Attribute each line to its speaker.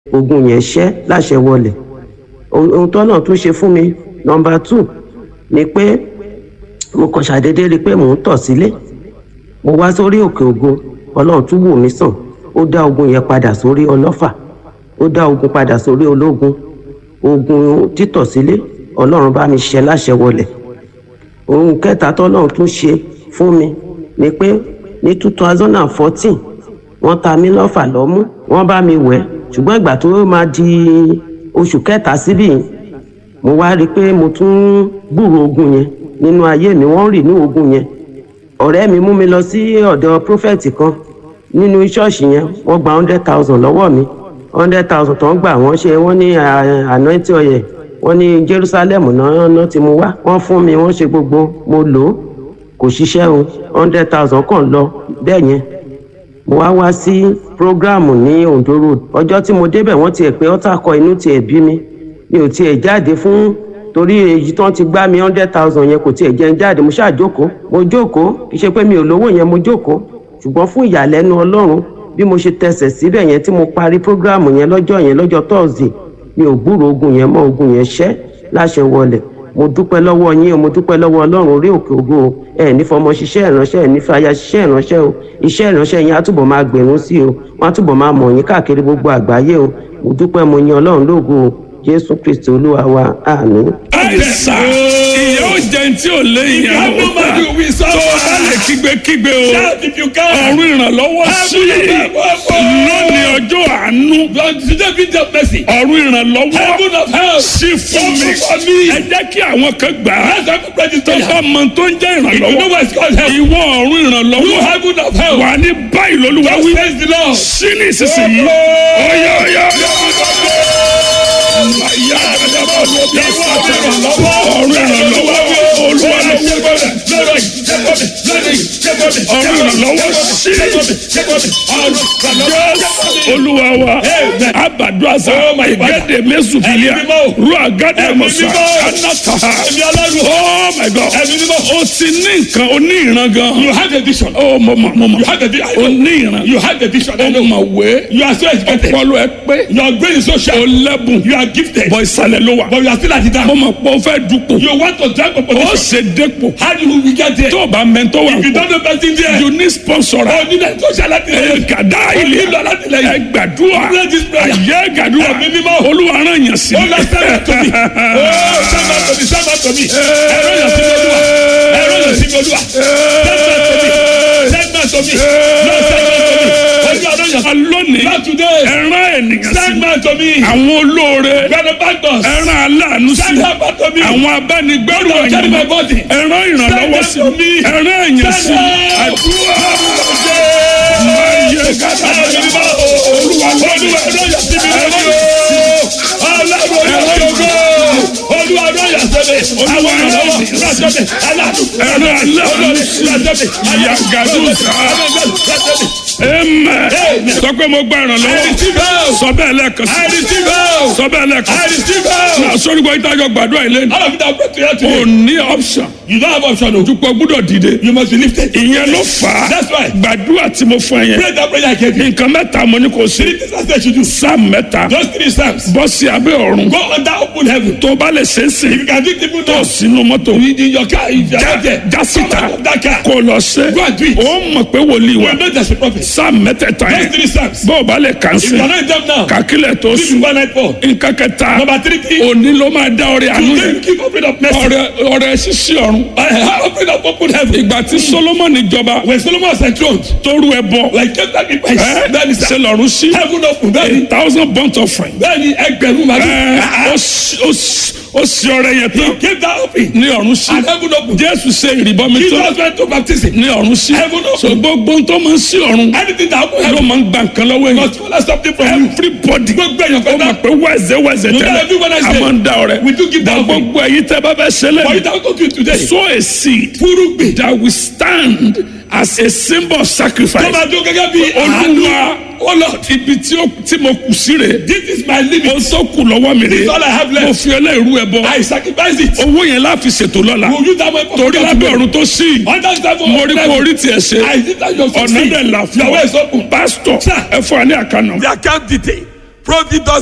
Speaker 1: ogun yẹn ṣẹ́ láṣẹ wọlẹ̀ ohun tó náà tún ṣe fún mi nọmba two ni pé mo kàn ṣàdédé rí i pé mò ń tọ̀ sílé mo wá sórí òkè ògo ọlọ́run tún wò mí sàn ó dá ogun yẹn padà sórí ọlọ́fà ó dá ogun padà sórí ológun ogun títọ̀ sílé ọlọ́run bá mi ṣe láṣẹ wọlẹ̀ ohun kẹta tọ́lọ́run tún ṣe fún mi ni pé ní two thousand and fourteen wọ́n ta mí lọ́fà lọ́mú wọ́n bá mi wẹ̀ ṣùgbọ́n ìgbà tó máa di oṣù kẹta síbí mo wá rí i pé mo tún gbúrò ogun yẹn nínú ayé mi wọ́n rì ní ogun yẹn ọ̀rẹ́ mi mú mi lọ sí ọ̀dọ̀ prophet kan nínú ṣọ́ọ̀ṣì yẹn wọ́n gba hundred thousand lọ́wọ́ mi hundred thousand tó ń gbà wọ́n ṣe wọ́n ní anointing oil wọ́n ní jerusalem náà náà ti mú wá wọ́n fún mi wọ́n ṣe gbogbo mo lò ó kò ṣiṣẹ́ o hundred thousand kàn lọ bẹ́ẹ̀ yẹn mo wá wá sí programu ní ondo road ọjọ́ tí mo débẹ̀ wọ́n tiẹ̀ pé ọ́tà kọ inú tiẹ̀ bí mi mi ò tiẹ̀ jáde fún torí èyí tán ti gbá mi hundred thousand yẹn kò tiẹ̀ jẹ́ ń jáde mo ṣáà jókòó mo jókòó kì í ṣe pé mi ò lówó yẹn mo jókòó ṣùgbọ́n fún ìyàlẹ́nu ọlọ́run bí mo ṣe tẹsẹ̀ síbẹ̀ yẹn tí mo parí programu yẹn lọ́jọ́ yẹn lọ́jọ́ thursday mi ò gbúrò ogun yẹn mọ́ ogun yẹn ṣẹ́ láṣẹ wọlẹ̀ mo dúpẹ́ lọ́wọ́ yín o mo dúpẹ́ lọ́wọ́ ọlọ́run orí òkè ògo o ẹ ní fọmọ ṣiṣẹ́ ìránṣẹ́ ẹ ní fàyà ṣiṣẹ́ ìránṣẹ́ o iṣẹ́ ìránṣẹ́ yín á túbọ̀ máa gbèrún sí o wọ́n á túbọ̀ máa mọ̀ yín káàkiri gbogbo àgbáyé o mo dúpẹ́ mo yin ọlọ́run lógo o jésù kristi olúwa wa àmín.
Speaker 2: àìsà ìyá ò jẹun tí ò lé ìyá
Speaker 3: have no
Speaker 2: ò bá
Speaker 3: money, we
Speaker 2: tó
Speaker 3: suffer.
Speaker 2: o bá lè kígbe-kígbe o
Speaker 3: Shout if you can.
Speaker 2: ọ̀run ìrànlọ́wọ́ sí lónìí ọjọ́ àánú
Speaker 3: Today be the mercy.
Speaker 2: ọ̀run ìrànlọ́wọ́
Speaker 3: Heaven of help.
Speaker 2: sí fún mi
Speaker 3: Open for me.
Speaker 2: ẹ jẹ́ kí àwọn kan gbà á
Speaker 3: Let's have a prayer
Speaker 2: tó
Speaker 3: to
Speaker 2: bá mọ tó ń jẹ́
Speaker 3: If you know
Speaker 2: ìrànlọ́wọ́
Speaker 3: what it's called help.
Speaker 2: ìwọ ọ̀run
Speaker 3: You
Speaker 2: ìrànlọ́wọ́
Speaker 3: heaven of help.
Speaker 2: wà ní báyìí lólúwa
Speaker 3: Just
Speaker 2: wí
Speaker 3: praise the Lord.
Speaker 2: sí ní ìsinsìnyí ọ̀yà ọ̀yà ọ̀run ìrànlọ́wọ́ olúwa lọ́wọ́ ọ̀run ìrànlọ́wọ́ sí olúwa wa abadu asa igede mesufilia ru agade musa anataha oh my god o ti ní nǹkan o ní ìran gan
Speaker 3: You have a vision.
Speaker 2: o mo ma mo ma
Speaker 3: You have a vision.
Speaker 2: o ní ìran
Speaker 3: You have a vision. I
Speaker 2: o
Speaker 3: know.
Speaker 2: ma wé
Speaker 3: You are so educated.
Speaker 2: ọpọlọ ẹ pé
Speaker 3: Your brain is so
Speaker 2: o
Speaker 3: sharp.
Speaker 2: lẹ́bùn
Speaker 3: You are gifted.
Speaker 2: bọ ìsàlẹ̀ ló wà
Speaker 3: But you are still at the
Speaker 2: mo
Speaker 3: down.
Speaker 2: ma pọ o fẹ́ dupò
Speaker 3: You want to drag a
Speaker 2: o
Speaker 3: position.
Speaker 2: ṣe dépò
Speaker 3: How do we get there?
Speaker 2: tó o bá mẹ́ntọ́ wà
Speaker 3: If you
Speaker 2: pọ̀
Speaker 3: don't know person there.
Speaker 2: you need sponsor
Speaker 3: Oh, need a social
Speaker 2: ẹ
Speaker 3: activity.
Speaker 2: gàdá ilé
Speaker 3: nílò alátìlẹyìn.
Speaker 2: ẹ gbàdúrà
Speaker 3: Pray this prayer.
Speaker 2: ayé gàdúrà
Speaker 3: Ẹ̀mí mímọ́.
Speaker 2: olúwa rán yàn sí
Speaker 3: Oh, Lord, send that to me. Oh, send that to me. Send that to me. Ẹ̀rọ yàn sí mi olúwa. Ẹ̀rọ yàn sí mi olúwa. Send that to me. Send that to me. Lord, send that to me. Olúwa rán yàn sí mi.
Speaker 2: lónìí
Speaker 3: Not today.
Speaker 2: ẹran ènìyàn sí
Speaker 3: Send that to me.
Speaker 2: àwọn olóore
Speaker 3: Benefactors.
Speaker 2: ẹran aláàánú sí
Speaker 3: Send that back to me.
Speaker 2: àwọn abánigbẹ́rù
Speaker 3: Lord, carry my
Speaker 2: ẹ̀yìn
Speaker 3: body.
Speaker 2: ẹran ìrànlọ́wọ́ sí
Speaker 3: Send that to me.
Speaker 2: ẹran ẹ̀yìn sí
Speaker 3: Send that.
Speaker 2: àdúrà ayé gàdá
Speaker 3: Ẹ̀mí mímọ́. Olúwa olúwa ẹ̀rọ yàn sí mi olúwa. Ọlọ́run olóògbé. Olúwa ẹ̀rọ yàn sí mi. Àwọn ìrànlọ́wọ́ rán sí mi. Aláàánú.
Speaker 2: ẹran aláàánú sí ìyá gàdúrà ẹmẹ sọ pé mo gba ìrànlọ́wọ́ sọ bẹ́ẹ̀ lẹ́ẹ̀kan sí sọ bẹ́ẹ̀ lẹ́ẹ̀kan sí náà sórí gbọ́ ìtajọ gbàdúrà ilé ni o ní option
Speaker 3: You don't have option o.
Speaker 2: dúpọ̀ gbúdọ̀ dìde
Speaker 3: You must be lifted.
Speaker 2: ìyẹn ló fà á
Speaker 3: That's why.
Speaker 2: gbàdúrà tí mo fún ẹ yẹn
Speaker 3: Pray that prayer I gave you.
Speaker 2: nǹkan mẹ́ta mo ní kò sí
Speaker 3: Three things I said you do.
Speaker 2: sáà mẹ́ta
Speaker 3: Those three psalms.
Speaker 2: bọ́ sí abẹ́ ọ̀run
Speaker 3: Go under open heaven.
Speaker 2: tó bá lè ṣe é sìn
Speaker 3: You can do it even
Speaker 2: tó
Speaker 3: now.
Speaker 2: sínú mọ́tò
Speaker 3: In your car, if you are not there.
Speaker 2: já síta
Speaker 3: Come out of that car.
Speaker 2: kó lọ ṣe
Speaker 3: Go and do it.
Speaker 2: ó mọ̀ pé wòlíì wa
Speaker 3: You know there's a prophet.
Speaker 2: sáà mẹ́tẹ̀ẹ̀ta
Speaker 3: Those
Speaker 2: yẹn
Speaker 3: three psalms.
Speaker 2: bó o bá lè kàn
Speaker 3: If
Speaker 2: sí
Speaker 3: you are not in them now.
Speaker 2: kàkílẹ̀ tó
Speaker 3: This is
Speaker 2: sùn
Speaker 3: one night four.
Speaker 2: nǹkan kẹta
Speaker 3: Number three thing.
Speaker 2: òní ló máa dá ọrẹ àánú
Speaker 3: Today
Speaker 2: yẹn
Speaker 3: you keep opening up mercy.
Speaker 2: ọrẹ ọrẹ ṣíṣí ọ̀run
Speaker 3: I have opened up open heaven.
Speaker 2: ìgbà tí solomoni jọba
Speaker 3: When Solomon was enthroned,
Speaker 2: tó rú ẹ bọ
Speaker 3: like kept sacrifice.
Speaker 2: ẹ
Speaker 3: Bẹ́ẹ̀ni
Speaker 2: ṣe
Speaker 3: sẹ́,
Speaker 2: lọ́run sí
Speaker 3: heaven open. Bẹ́ẹ̀ni,
Speaker 2: a thousand burnt offering
Speaker 3: bẹ́ẹ̀ni ẹgbẹ̀rún màdùn.
Speaker 2: ẹ ó sì- ó sì- ó sì ọrẹ yẹn tán
Speaker 3: He gave that open.
Speaker 2: ní ọ̀run sí
Speaker 3: And heaven open.
Speaker 2: jésù ṣe ìrìbọmi tán
Speaker 3: Jesus went to baptism.
Speaker 2: ní ọ̀run sí
Speaker 3: Heaven open.
Speaker 2: so gbogbo tó máa ń sí ọ̀run
Speaker 3: Anything that open
Speaker 2: ló
Speaker 3: heaven
Speaker 2: máa ń gba nǹkan lọ́wọ́ yẹn
Speaker 3: must follow something from you.
Speaker 2: everybody
Speaker 3: Gbogbo èèyàn
Speaker 2: ó
Speaker 3: kan
Speaker 2: mọ̀
Speaker 3: náà.
Speaker 2: pé wẹ́ẹ̀sẹ̀ wẹ́ẹ̀sẹ̀
Speaker 3: You
Speaker 2: tẹ́lẹ̀
Speaker 3: gotta do what I
Speaker 2: a
Speaker 3: say.
Speaker 2: máa ń da ọrẹ
Speaker 3: We do give that offering.
Speaker 2: gbogbo èyí tẹ́ bá fẹ́ ṣe
Speaker 3: For
Speaker 2: lẹ́nu
Speaker 3: it I will give you today.
Speaker 2: sow a seed
Speaker 3: Fúrúgbìn.
Speaker 2: that will stand as a symbol of
Speaker 3: Tó
Speaker 2: sacrifice.
Speaker 3: máa dún gẹ́gẹ́ bí àánú.
Speaker 2: olúwa
Speaker 3: Oh Lord,
Speaker 2: ibi tí ó- tí mo kù sí rè
Speaker 3: this is my limit.
Speaker 2: o tó kù lọ́wọ́ mi
Speaker 3: This is
Speaker 2: rè
Speaker 3: all I have
Speaker 2: mo
Speaker 3: left.
Speaker 2: fi ẹlẹ́rú ẹ bọ
Speaker 3: I sacrifice it.
Speaker 2: owó yẹn láfi ṣètò lọ́la
Speaker 3: Will you that way for
Speaker 2: torí
Speaker 3: God
Speaker 2: lábẹ́
Speaker 3: today?
Speaker 2: ọ̀run tó sí
Speaker 3: Under the table
Speaker 2: mo
Speaker 3: of
Speaker 2: rí kó
Speaker 3: heaven.
Speaker 2: orí tiẹ̀ ṣe
Speaker 3: I did that your
Speaker 2: ọ̀nà
Speaker 3: succeed.
Speaker 2: dẹ̀ là fún
Speaker 3: Your way
Speaker 2: ọ
Speaker 3: is open.
Speaker 2: pásítọ̀
Speaker 3: Sir.
Speaker 2: ẹ fún wa ní àkànnà
Speaker 3: The account detail. Providence